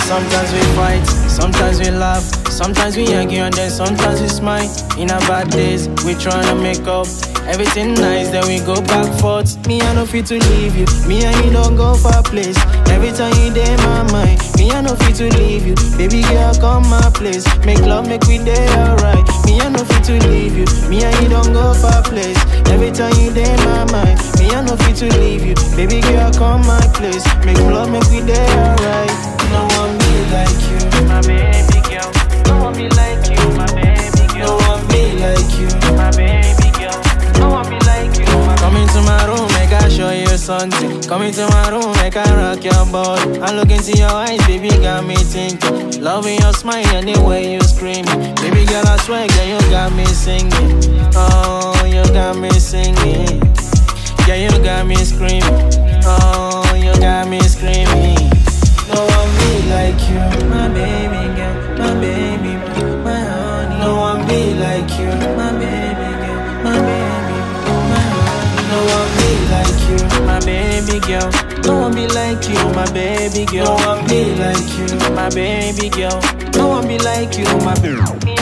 Sometimes we fight, sometimes we laugh, sometimes we argue and then sometimes we smile. In our bad days, we tryna make up. Everything nice, then we go back forth. Me, I no fit to leave you. Me and you don't go far place. Every time you dey my mind, me, I no fit to leave you. Baby girl, come my place. Make love, make we day alright. Me, I no fit to leave you. Me and you don't go far place. Every time you dey my mind, me, I no fit to leave you. Baby girl, come my place. Make love, make we day alright. No one be like you, my baby girl. No one be like you, my baby girl. No one be like you, my baby girl. No one be like you. my- Come into my room, make I show you something. Come into my room, make I rock your body. I look into your eyes, baby, got me thinking. Loving your smile anyway you screaming. Baby girl, I swear, girl, you got me singing. Oh, you got me singing. Yeah, you got me screaming. Oh, you got me screaming. No one be like you, my baby girl, my baby, my honey. No one be like you, my baby girl, my baby, my honey. No one be like you, my baby girl. No one be like you, my baby girl. No one be like you, my baby girl. No one be like you, my baby.